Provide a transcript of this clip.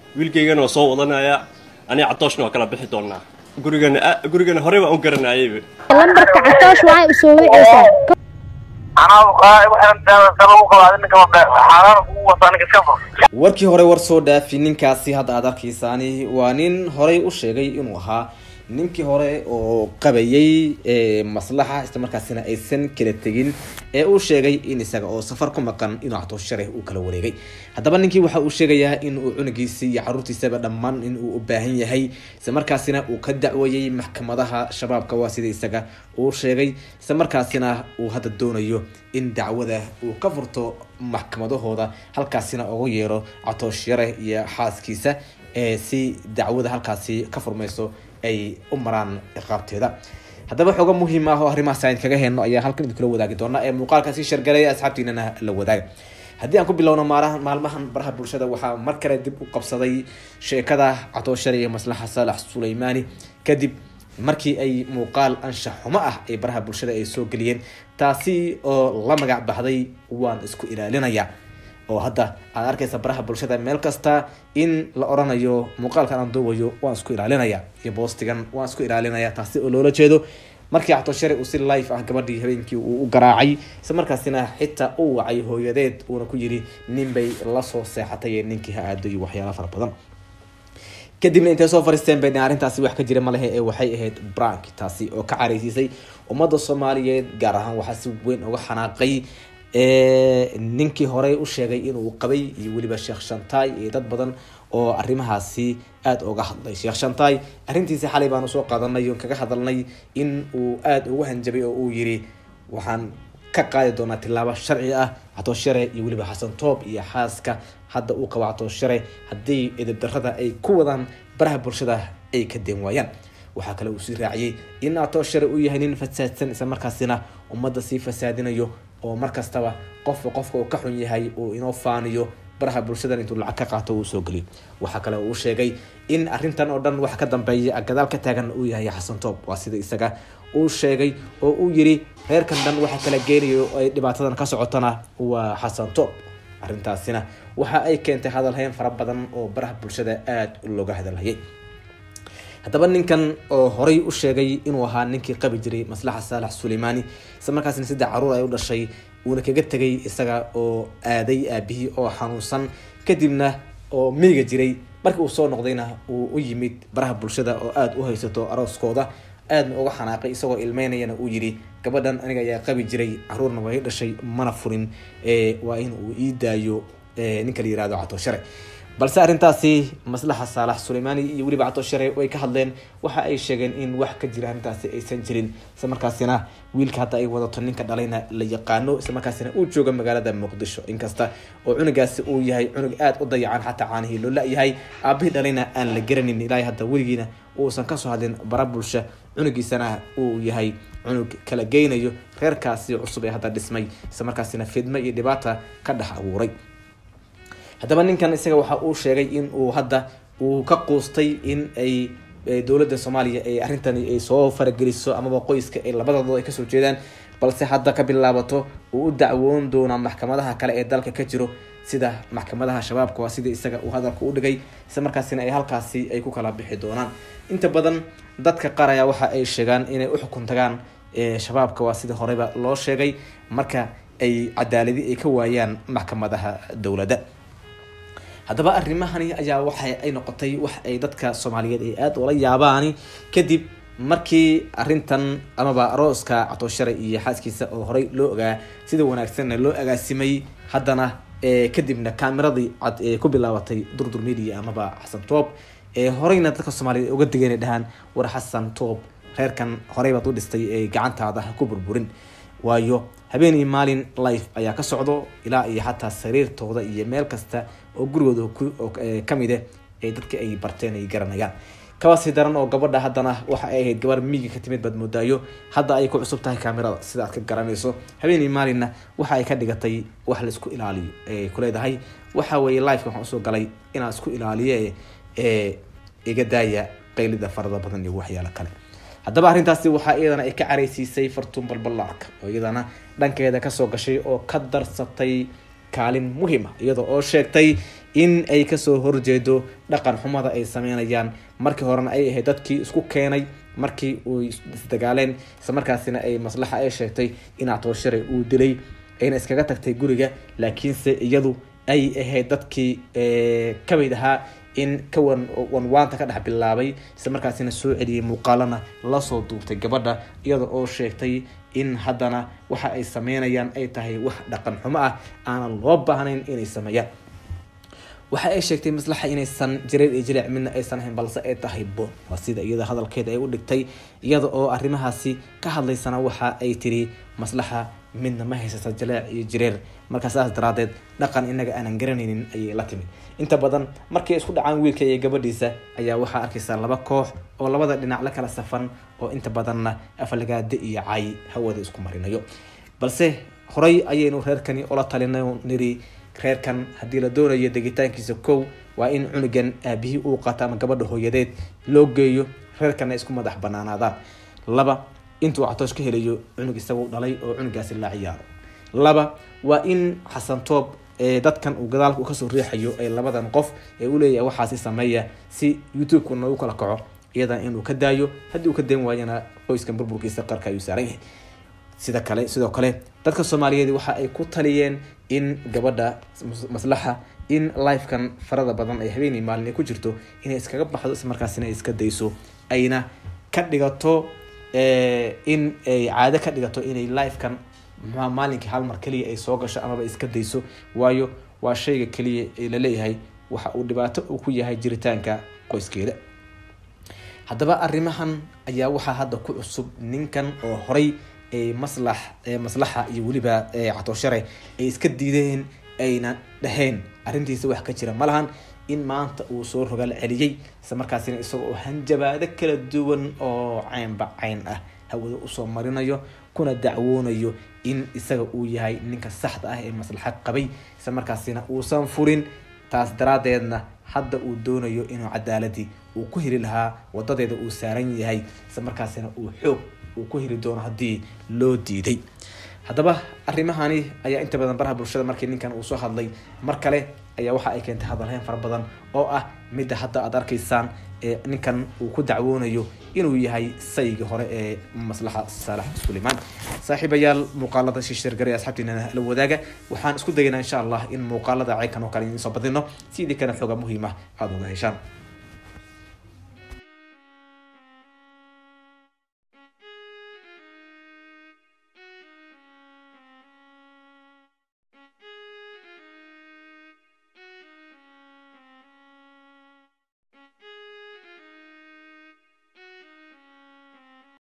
wiilkaygana waa soo wadanaya aniga catooshna waa kala bixi doonaa gurigana gurigana horey baan u garanayayba lambarka catoosh waxay u soo wiceysaa warkii hore war soo dhaafi ninkaasi hadda aad arkaysaani waa nin horey u sheegay inuu ahaa ninkii hore oo qabayay maslaxa isla markaasina aysan kala tegin ee uu sheegay in isaga oo safar ku maqan inuu catooshare uu kala wareegay haddaba ninkii waxa uu sheegayaa in uu cunugiisii iyo caruurtiisaba dhammaan in uu u baahan yahay isla markaasina uu ka dacweeyey maxkamadaha shabaabka waa sida isaga uu sheegay isla markaasina uu hadda doonayo in dacwada uu ka furto maxkamadahooda halkaasina ugu yeero catooshare iyo xaaskiisa ee si dacwada halkaasi ka furmayso ay u maraan ciqaabteeda haddaba xooga muhiim ah oo arrimahaas aan kaga heyno ayaa halkan idinkula wadaagi doona ee muuqaalkaasi shargalay asxaabtiinana la wadaaga haddii aan ku bilowno maalahan maalmahan baraha bulshada waxaa mar kale dib u qabsaday sheekada catooshare iyo maslaxa saalax suleymaani kadib markii ay muuqaal anshax xumo ah ee baraha bulshada ay soo geliyeen taasi oo la magac baxday waan isku ilaalinaya oo hadda aad arkaysa baraha bulshada meel kasta in la oranayo muuqaalkan aan duubayo waan isku ilaalinaya iyo boostigan waan isku ilaalinaya taasi oo loola jeedo markii catooshare uu si life ah gabadhii habeenkii uu u garaacay isla markaasina xitaa u wacay hooyadeed uuna ku yiri nin bay lasoo seexatay ee ninkii ha aado iyo waxyaala fara badan kadibna intay soo fariisteen bay arrintaasi wax ka jira malehe ee waxay ahayd brank taasi oo ka careysiisay ummadda soomaaliyeed gaar ahaan waxaa si weyn uga xanaaqay ninkii horey u sheegay inuu qabay iyo weliba sheekh shantaay iyo dad badan oo arrimahaasi aada uga hadlay sheekh shantaay arrintiisi xalay baanu soo qaadanay oon kaga hadalnay in uu aada ugu hanjabay oo uu yiri waxaan ka qaadi doonaa tilaabo sharci ah catooshare iyo weliba xasan toob iyo xaaska hadda uu qabo catooshare haddii edeb darrada ay ku wadaan baraha bulshada ay ka deen waayaan waxaa kale uu sii raaciyey in catooshare uu yahay nin fasaadsan isla markaasina ummadda sii fasaadinayo oo markastaba qofka qofka uu ka xun yahay uu inoo faaniyo baraha bulshadan intuu lacag ka qaato uu soo geliyo waxaa kale uu sheegay in arrintan oo dhan wax ka dambeeya gadaal ka taagan uu yahay xasan toob waa sida isaga uu sheegay oo uu yiri reerkan dhan waxa kala geenayo ay dhibaatadan ka socotana waa xasan toob arrintaasina waxa ay keentay hadalhayn fara badan oo baraha bulshada aada looga hadalhayay haddaba ninkan oo horey u sheegay inuu ahaa ninkii qabi jiray maslaxa saalax suleymaani isla markaasna saddex caruur ay u dhashay uuna kaga tegay isaga oo aaday aabihii oo xanuunsan kadibna oo miiga jiray markii uu soo noqdayna uu u yimid baraha bulshada oo aada u haysato arooskooda aadna uga xanaaqay isagoo ilmeynayana uu yiri gabadhan aniga ayaa qabi jiray caruurna waa i dhashay mana furin waa in uu ii daayo ninka la yirahdo catooshare balse arrintaasi maslaxa saalax suleymaani iyo weliba catooshare way ka hadleen waxa ay sheegeen in wax ka jira arrintaasi aysan jirin isla markaasina wiilka hadda ay wadato ninka dhalayna la yaqaano isla markaasina uu jooga magaalada muqdisho inkasta oo cunugaasi uu yahay cunug aada u dayacan xataa caanihii loo la-yahay aabihii dhalayna aan la garanin ilaahay hadda weligiina uusan kasoo hadlin bara bulsha cunugiisana uu yahay cunug kala geynayo reerkaasi cusub ee hadda dhismay isla markaasina fidmo iyo dhibaata ka dhex abuuray haddaba ninkan isaga waxa uu sheegay in uu hadda uu ka quustay in ay dowladda soomaaliya ay arrintani ay soo farageliso amaba qoyska ay labadooda ay kasoo jeedaan balse hadda ka bilaabato uu u dacwoon doonaa maxkamadaha kale ee dalka ka jiro sida maxkamadaha shabaabka waa sida isaga uu hadalka u dhigay isla markaasina ay halkaasi ay ku kala bixi doonaan inta badan dadka qaar ayaa waxa ay sheegaan inay u xukun tagaan shabaabka waa sida horeyba loo sheegay marka ay cadaaladi ay ka waayaan maxkamadaha dowladda haddaba arrimahani ayaa waxa ay noqotay wax ay dadka soomaaliyeed ay aada ula yaabaani kadib markii arintan amaba arooska catooshare iyo xaaskiisa oo horey loo ogaa sida wanaagsanna loo agaasimay haddana kadibna kaameradii cad ee ku bilaabatay durdur media amaba xasan toob ee horeyna dadka soomaaliyeed uga digeen ay dhahaan war xasan toob reerkan horey baad u dhistay ee gacantaada ha ku burburin waayo habeen iyo maalin life ayaa ka socdo ilaa iyo xataa sariirtooda iyo meel kasta oo gurigooda kamide ee dadka ay barteen ay garanayaan kabasi daran oo gabadha haddana waxa ay ahayd gabar miiga ka timid baad moodaayo hadda ay ku cusub tahay kaamirada sida aad ka garanayso habeen iyo maalinna waxa ay ka dhigatay wax laisku ilaaliyo ee kuleedahay waxa weeye lifeka waxaan usoo galay inaan isku ilaaliye ee iga daaya qaylida farada badan iyo waxyaalo kale haddaba arrintaasi waxaa iyadana ay ka caraysiisay fartuun balballaarka oo iyadana dhankeeda kasoo gashay oo ka darsatay kaalin muhiima iyada oo sheegtay in ay kasoo horjeedo dhaqan xumada ay sameynayaan markii horena ay ahayd dadkii isku keenay markii uu isdagaaleen isla markaasina ay maslaxa ay sheegtay in catoosharay uu dilay ayna iskaga tagtay guriga laakiinse iyadu ay ahayd dadkii ka mid ahaa in ka wan wanwaanta ka dhex bilaabay isla markaasina soo celiyay muuqaalana lasoo duubtay gabadha iyada oo sheegtay in haddana waxa ay sameynayaan ay tahay wax dhaqan xumo ah aanan loo baahnayn inay sameeyaan waxa ay sheegtay maslaxa inaysan jareer iyo jilic midna aysan ahayn balse ay tahay boon waa sida iyada hadalkeeda ay u dhigtay iyada oo arrimahaasi ka hadlaysana waxa ay tiri maslaxa midna ma haysata jaleec iyo jireer markaa saas daraadeed dhaqan inaga aanan garanaynin ayay la timid inta badan markay isku dhacaan wiilka iyo gabadhiisa ayaa waxaa arkaysaa laba koox oo labada dhinac la kala safan oo inta badanna afalagaade iyo cay hawada isku marinayo balse horay ayaynu reerkani ola talinay niri reerkan haddii la doonayo degitaankiisa kow waa in cunugan aabihii uu qaato ama gabadha hooyadeed loo geeyo reerkana isku madax banaanaadaan laba intuu catoosh ka helayo cunug isagu dhalay oo cunugaasi la ciyaaro laba waa in xasan toob dadkan uu gadaalka kasoo riixayo ee labadan qof ee u leeyahay waxaasi sameeya si youtube-ku noogu kala kaco iyadan inuu ka daayo haddii uu ka dayn waayana qoyskan burburkiisa qarka ayuu saaran yahay sida kale sidoo kale dadka soomaaliyeed waxa ay ku taliyeen in gabadha maslaxa in lifekan farada badan ay habeenii maalin ay ku jirto inay iskaga baxdo islamarkaasina ay iska dayso ayna ka dhigato in ay caado ka dhigato inay lifekan muxua maalinkii hal mar keliya ay soo gasho amaba iska dayso waayo waa shayga keliya ee laleeyahay waxa uu dhibaato uu ku yahay jiritaanka qoyskeeda haddaba arrimahan ayaa waxaa hadda ku cusub ninkan oo horay maslax maslaxa iyo weliba catooshare ay iska diideen ayna dhaheen arrintiisa wax ka jira ma lahan in maanta uu soo rogaal celiyey isla markaasina isagoo hanjabaado kala duwan oo caynba cayn ah hawada usoo marinayo kuna dacwoonayo in isaga uu yahay ninka saxda ah ee maslaxa qabay isla markaasina uusan furin taas daraadeedna hadda uu doonayo inuu cadaaladii uu ku heli lahaa wadadeeda uu saaran yahay isla markaasina uu xoog uu ku heli doono haddii loo diiday haddaba arrimahani ayaa inta badan baraha bulshada markii ninkan uu soo hadlay mar kale ayaa waxa ay keentay hadalhayn fara badan oo ah midda hadda aad arkaysaan ee ninkan uu ku dacwoonayo inuu yahay saygii hore ee maslaxa saalax sulaymaan saaxiibayaal muuqaalada shishirgare asxaabtiina la wadaaga waxaan isku dayaynaa insha allah in muuqaalada ceynkan oo kale idiin soo badino sidii kana xooga muhiima aada uga heshaan